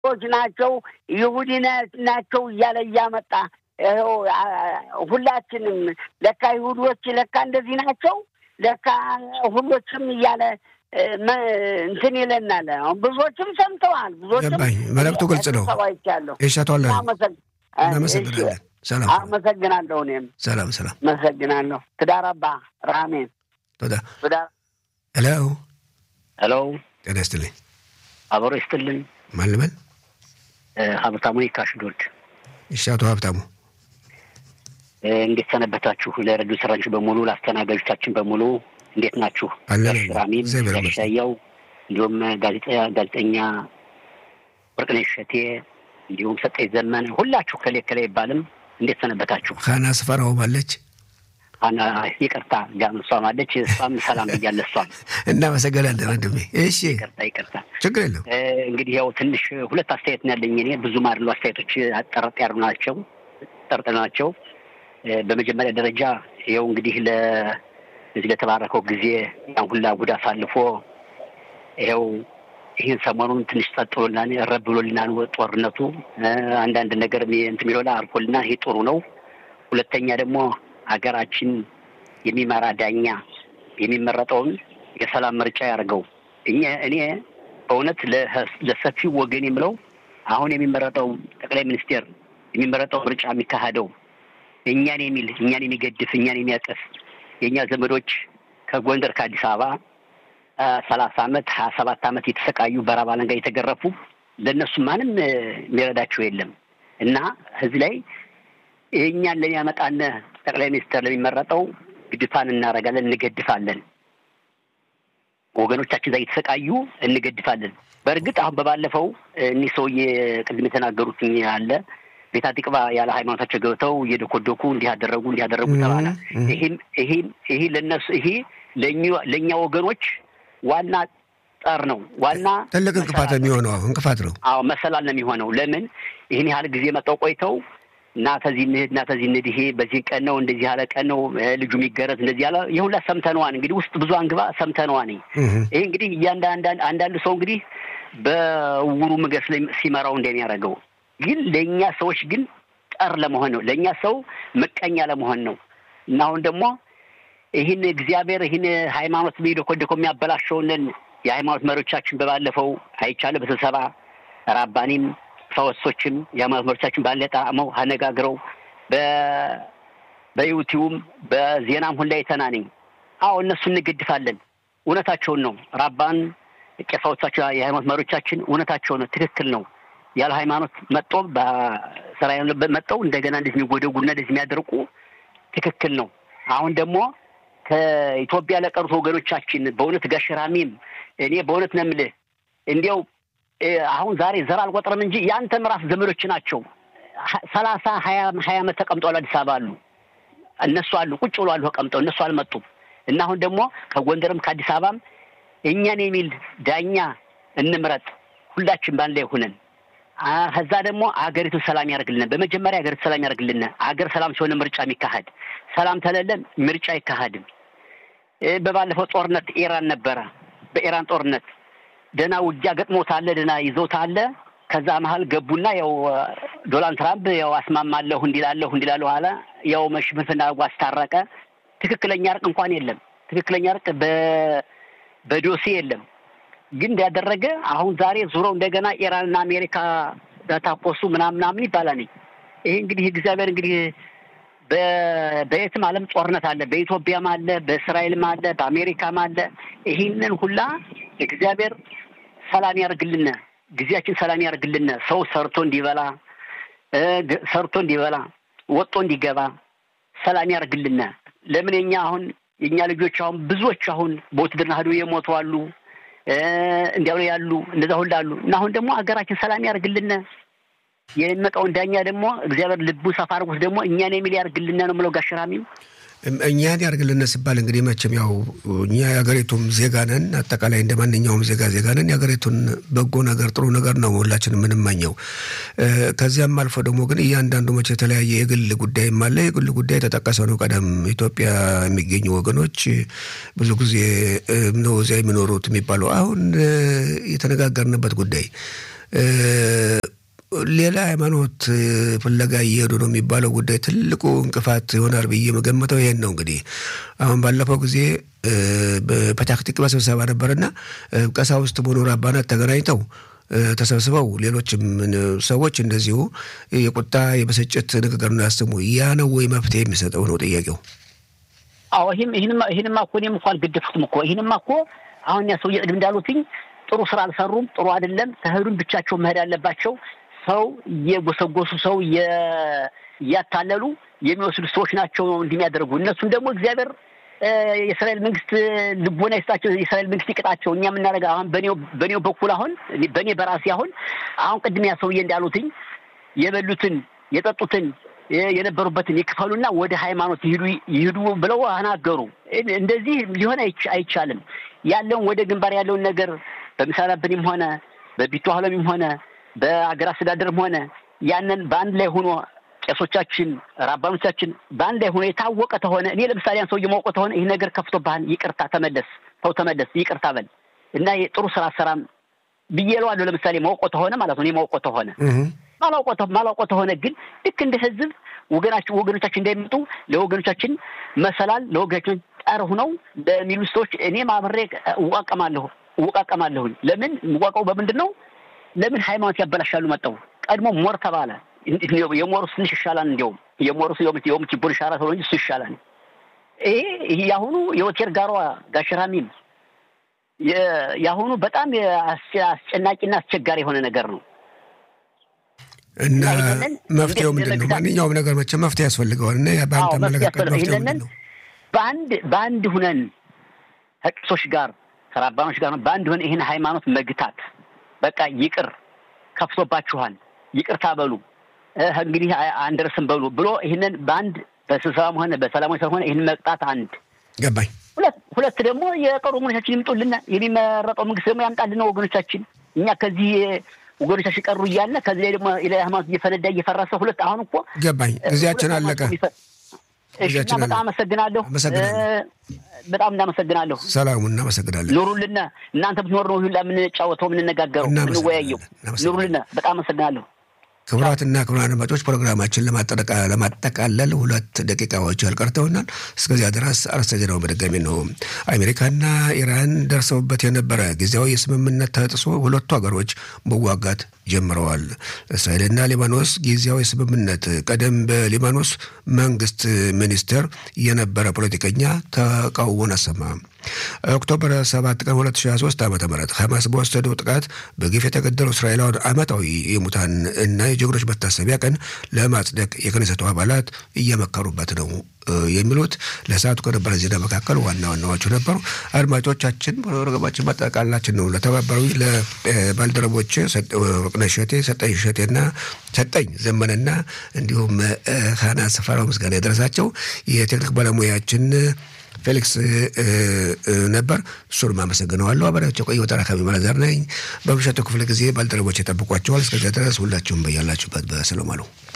ች ናቸው ይሁዲ ናቸው እያለ እያመጣ ይኸው ሁላችንም ለካ ይሁዶች ለካ እንደዚህ ናቸው ለካ ሁሎችም እያለ እንትን ይለናል። አሁን ብዙዎችም ሰምተዋል። ብዙዎችም መልዕክቱ ግልጽ ነው። ሰዋይቻለሁ። ይሻቷለ እናመሰግናለን። ሰላም አመሰግናለሁ። እኔም ሰላም ሰላም አመሰግናለሁ። ትዳር አባ ራሜን ቶዳ ትዳር ሄሎ ሄሎ ጤና ይስጥልኝ። አበሮ ይስጥልን። ማን ልበል? ሀብታሙ ካሽዶድ። እሺ አቶ ሀብታሙ እንዴት ሰነበታችሁ? ለረዱ ሰራችሁ በሙሉ ለአስተናጋጆቻችን በሙሉ እንዴት ናችሁ? አለን ራሚም እግዚአብሔር ይመስገን። ያሻየው እንዲሁም ጋዜጠኛ ወርቅነሽ እሸቴ እንዲሁም ሰጠኝ ዘመነ ሁላችሁ ከሌ ከሌ አይባልም። እንዴት ሰነበታችሁ? ሀና ስፈራው አለች። አና ይቅርታ ጋም እሷም አለች። እሷም ሰላም ብያለ እሷም እናመሰግናለን ወንድሜ። እሺ ይቅርታ ይቅርታ። ችግር የለም። እንግዲህ ያው ትንሽ ሁለት አስተያየት ነው ያለኝ እኔ ብዙም አይደሉ አስተያየቶች አጠረጥ ያሉ ናቸው ጠርጥ ናቸው። በመጀመሪያ ደረጃ ይኸው እንግዲህ ለዚህ ለተባረከው ጊዜ ያን ሁላ ጉድ አሳልፎ ይኸው ይህን ሰሞኑን ትንሽ ጸጥ ብሎልናል፣ ረብ ብሎልናል ጦርነቱ አንዳንድ ነገር እንትን የሚለው አርፎልናል። ይሄ ጥሩ ነው። ሁለተኛ ደግሞ ሀገራችን የሚመራ ዳኛ የሚመረጠውን የሰላም ምርጫ ያደርገው። እኛ እኔ በእውነት ለሰፊው ወገን የምለው አሁን የሚመረጠው ጠቅላይ ሚኒስቴር የሚመረጠው ምርጫ የሚካሄደው እኛን የሚል እኛን የሚገድፍ እኛን የሚያጠፍ የእኛ ዘመዶች ከጎንደር ከአዲስ አበባ ሰላሳ አመት ሀያ ሰባት አመት የተሰቃዩ በረሃብ አለንጋ የተገረፉ ለእነሱ ማንም የሚረዳቸው የለም እና እዚህ ላይ እኛን ለሚያመጣን ጠቅላይ ሚኒስትር ለሚመረጠው ግድፋን እናደርጋለን፣ እንገድፋለን። ወገኖቻችን እዛ እየተሰቃዩ እንገድፋለን። በእርግጥ አሁን በባለፈው እኒህ ሰውዬ ቅድም የተናገሩት አለ ቤታ ጢቅባ ያለ ሃይማኖታቸው ገብተው እየደኮደኩ እንዲህ አደረጉ እንዲህ አደረጉ ተባለ። ይሄም ይሄም ይሄ ለነሱ ይሄ ለእኛ ወገኖች ዋና ጠር ነው። ዋና ትልቅ እንቅፋት የሚሆነው እንቅፋት ነው። አዎ መሰላል ነው የሚሆነው። ለምን ይህን ያህል ጊዜ መጠው ቆይተው እና ተዚህ እንሂድ እና ተዚህ እንሂድ፣ ይሄ በዚህ ቀን ነው እንደዚህ ያለ ቀን ነው ልጁ የሚገረዝ እንደዚህ ያለ የሁላ ሰምተነዋን እንግዲህ ውስጥ ብዙ አንግባ ሰምተነዋን። ይሄ እንግዲህ እያንዳንድ አንዳንዱ ሰው እንግዲህ በውሩ ምግስ ሲመራው እንደሚያደርገው ግን ለእኛ ሰዎች ግን ጠር ለመሆን ነው። ለእኛ ሰው ምቀኛ ለመሆን ነው እና አሁን ደግሞ ይህን እግዚአብሔር ይህን ሃይማኖት ቢደኮደኮ የሚያበላሸውንን የሃይማኖት መሪዎቻችን በባለፈው አይቻለ በስብሰባ ራባኒም ፈወሶችም የሃይማኖት መሪዎቻችን ባለ ጣዕመው አነጋግረው በዩቲዩብም በዜናም ሁላ የተናነኝ አዎ እነሱ እንገድፋለን። እውነታቸውን ነው። ራባን ቄሳዎቻቸው የሃይማኖት መሪዎቻችን እውነታቸው ነው። ትክክል ነው። ያለ ሃይማኖት መጦ በስራ መጠው እንደገና እንደዚህ የሚጎደጉና እንደዚህ የሚያደርቁ ትክክል ነው። አሁን ደግሞ ከኢትዮጵያ ለቀሩት ወገኖቻችን በእውነት ጋሽራሚም እኔ በእውነት ነው የምልህ እንዲያው አሁን ዛሬ ዘር አልቆጥርም እንጂ የአንተም ራስ ዘመዶች ናቸው። ሰላሳ ሀያ ሀያ ዓመት ተቀምጠዋል አዲስ አበባ አሉ። እነሱ አሉ ቁጭ ብሎ አሉ ተቀምጠው እነሱ አልመጡም። እና አሁን ደግሞ ከጎንደርም ከአዲስ አበባም እኛን የሚል ዳኛ እንምረጥ ሁላችን ባንድ ላይ ሆነን ከዛ ደግሞ አገሪቱን ሰላም ያደርግልን። በመጀመሪያ አገሪቱ ሰላም ያደርግልን። አገር ሰላም ሲሆን ምርጫ የሚካሄድ ሰላም ተለለን ምርጫ አይካሄድም። በባለፈው ጦርነት ኢራን ነበረ። በኢራን ጦርነት ደህና ውጊያ ገጥሞታል፣ ደህና ይዘውታል። ከዛ መሀል ገቡና ያው ዶናልድ ትራምፕ ያው አስማማለሁ እንዲላለሁ እንዲላለሁ አለ። ያው መሽፍንፍና አድርጎ አስታረቀ። ትክክለኛ እርቅ እንኳን የለም። ትክክለኛ እርቅ በዶሴ የለም። ግን እንዳደረገ አሁን ዛሬ ዙረው እንደገና ኢራንና አሜሪካ ተታኮሱ ምናምን ምናምን ይባላል። ይሄ እንግዲህ እግዚአብሔር እንግዲህ በየትም ዓለም ጦርነት አለ። በኢትዮጵያም አለ፣ በእስራኤልም አለ፣ በአሜሪካም አለ። ይህንን ሁላ እግዚአብሔር ሰላም ያርግልን፣ ጊዜያችን ሰላም ያርግልን። ሰው ሰርቶ እንዲበላ ሰርቶ እንዲበላ ወጦ እንዲገባ ሰላም ያርግልን። ለምን የኛ አሁን የእኛ ልጆች አሁን ብዙዎች አሁን በውትድርና ሄዱ የሞቱ አሉ እንዲያው ያሉ እንደዛ ሁሉ አሉ እና አሁን ደግሞ ሀገራችን ሰላም ያርግልን። የሚመጣውን ዳኛ ደግሞ እግዚአብሔር ልቡ ሰፋ አድርጎት ደግሞ እኛን የሚል ያርግልን ነው የምለው። ጋሽራሚው እኛን ያርግልን ሲባል እንግዲህ መቼም ያው እኛ የሀገሪቱም ዜጋ ነን። አጠቃላይ እንደ ማንኛውም ዜጋ ዜጋ ነን። የሀገሪቱን በጎ ነገር ጥሩ ነገር ነው ሁላችን የምንመኘው። ከዚያም አልፎ ደግሞ ግን እያንዳንዱ መቼ የተለያየ የግል ጉዳይም አለ። የግል ጉዳይ የተጠቀሰ ነው። ቀደም ኢትዮጵያ የሚገኙ ወገኖች ብዙ ጊዜ ነው እዚያ የሚኖሩት የሚባለው አሁን የተነጋገርንበት ጉዳይ ሌላ ሃይማኖት ፍለጋ እየሄዱ ነው የሚባለው ጉዳይ ትልቁ እንቅፋት ይሆናል ብዬ መገመተው ይሄን ነው። እንግዲህ አሁን ባለፈው ጊዜ በፐታክቲክ ስብሰባ ነበርና ቀሳውስት መኖር አባናት ተገናኝተው ተሰብስበው ሌሎችም ሰዎች እንደዚሁ የቁጣ የብስጭት ንግግር ነው ያሰሙ። ያ ነው ወይ መፍትሄ የሚሰጠው ነው ጥያቄው? አዎ ይህንማ እኮ እኔም እኮ አልገደፉትም እኮ ይህንማ እኮ አሁን ያ ሰውዬ ቅድም እንዳሉትኝ ጥሩ ስራ አልሰሩም። ጥሩ አይደለም። ከሄዱም ብቻቸው መሄድ አለባቸው። ሰው እየጎሰጎሱ ሰው እያታለሉ የሚወስዱ ሰዎች ናቸው እንደሚያደርጉ እነሱም ደግሞ እግዚአብሔር የእስራኤል መንግስት ልቦና ይስጣቸው፣ የእስራኤል መንግስት ይቅጣቸው። እኛ የምናደርገው አሁን በኔው በኩል አሁን በእኔ በራሴ አሁን አሁን ቅድም ያ ሰውዬ እንዳሉትኝ የበሉትን የጠጡትን የነበሩበትን ይክፈሉና ወደ ሃይማኖት ይሂዱ ይሂዱ ብለው አናገሩ። እንደዚህ ሊሆን አይቻልም። ያለውን ወደ ግንባር ያለውን ነገር በምሳሌ ሆነ በቢቱ ሀለሚም ሆነ በአገር አስተዳደርም ሆነ ያንን በአንድ ላይ ሆኖ ቄሶቻችን ራባኖቻችን በአንድ ላይ ሆኖ የታወቀ ተሆነ እኔ ለምሳሌ ያን ሰውዬ ማውቀ ተሆነ ይህ ነገር ከፍቶብሃል፣ ይቅርታ ተመለስ፣ ተው ተመለስ፣ ይቅርታ በል እና የጥሩ ስራ ሰራም ብዬ እለዋለሁ። ለምሳሌ ማውቆ ተሆነ ማለት ነው። እኔ ማውቆ ተሆነ ማላውቆ ተሆነ ግን ልክ እንደ ህዝብ ወገናችን ወገኖቻችን እንዳይመጡ ለወገኖቻችን መሰላል ለወገኖቻችን ጠር ሁነው ለሚሉ ሰዎች እኔም አብሬ እዋቀማለሁ እወቃቀማለሁኝ። ለምን እዋቀው በምንድን ነው? ለምን ሃይማኖት ያበላሻሉ? መጠው ቀድሞ ሞር ተባለ። የሞሩስ ትንሽ ይሻላል። እንዲያውም የሞሩስ የውም ችቦር ይሻላል ተብሎ እንጂ እሱ ይሻላል። ይሄ ይሄ የአሁኑ የወቴር ጋሯ ጋሽራሚም የአሁኑ በጣም አስጨናቂና አስቸጋሪ የሆነ ነገር ነው። እና መፍትሄው ምንድን ነው? ማንኛውም ነገር መቼም መፍትሄ ያስፈልገዋል። እና በአንተ አመለካከት መፍትሄው ምንድን ነው? በአንድ በአንድ ሁነን ከቄሶች ጋር ከራባኖች ጋር በአንድ ሁነን ይህን ሃይማኖት መግታት በቃ ይቅር ከፍቶባችኋል፣ ይቅርታ በሉ እንግዲህ አንደርስም በሉ ብሎ ይህንን በአንድ በስብሰባም ሆነ በሰላማዊ ሰልፍ ሆነ ይህን መቅጣት አንድ ገባኝ። ሁለት ሁለት ደግሞ የቀሩ ወገኖቻችን ይምጡልና የሚመረጠው መንግስት ደግሞ ያምጣልን ወገኖቻችን እኛ ከዚህ ወገኖቻችን ቀሩ እያለ ከዚህ ላይ ደግሞ ሃይማኖት እየፈነዳ እየፈረሰ ሁለት አሁን እኮ ገባኝ። ጊዜያችን አለቀ። እና በጣም አመሰግናለሁ። በጣም እናመሰግናለሁ። ሰላሙ እናመሰግናለን። ኑሩልና እናንተ ብትኖር ነው ሁላ የምንጫወተው የምንነጋገረው የምንወያየው። ኑሩልና በጣም አመሰግናለሁ። ክቡራትና ክቡራን አድማጮች ፕሮግራማችን ለማጠቃለል ሁለት ደቂቃዎች ያልቀርተውናል። እስከዚያ ድረስ አርዕስተ ዜናው በድጋሚ ነው። አሜሪካና ኢራን ደርሰውበት የነበረ ጊዜያዊ የስምምነት ተጥሶ ሁለቱ ሀገሮች መዋጋት ጀምረዋል። እስራኤልና ሊባኖስ ጊዜያዊ ስምምነት ቀደም በሊባኖስ መንግስት ሚኒስትር የነበረ ፖለቲከኛ ተቃውሞን አሰማ። ኦክቶበር 7 ቀን 2023 ዓ ም ሐማስ በወሰደው ጥቃት በግፍ የተገደሉ እስራኤላውያን ዓመታዊ የሙታን እና የጀግኖች መታሰቢያ ቀን ለማጽደቅ የክነሰቱ አባላት እየመከሩበት ነው የሚሉት ለሰዓቱ ከነበረ ዜና መካከል ዋና ዋናዎቹ ነበሩ። አድማጮቻችን ፕሮግራማችን ማጠቃላችን ነው። ለተባበሩ ለባልደረቦች ወርቅነሽ እሸቴ፣ ሰጠኝ እሸቴና ሰጠኝ ዘመንና እንዲሁም ሀና ስፈራው ምስጋና የደረሳቸው የቴክኒክ ባለሙያችን ፌሊክስ ነበር። እሱንም አመሰግነዋለሁ። አበሪያቸው ቆየ ተራካቢ መለዘር ነኝ። በምሽቱ ክፍለ ጊዜ ባልደረቦች የጠብቋቸዋል። እስከዚያ ድረስ ሁላችሁም በያላችሁበት በሰላም አሉ።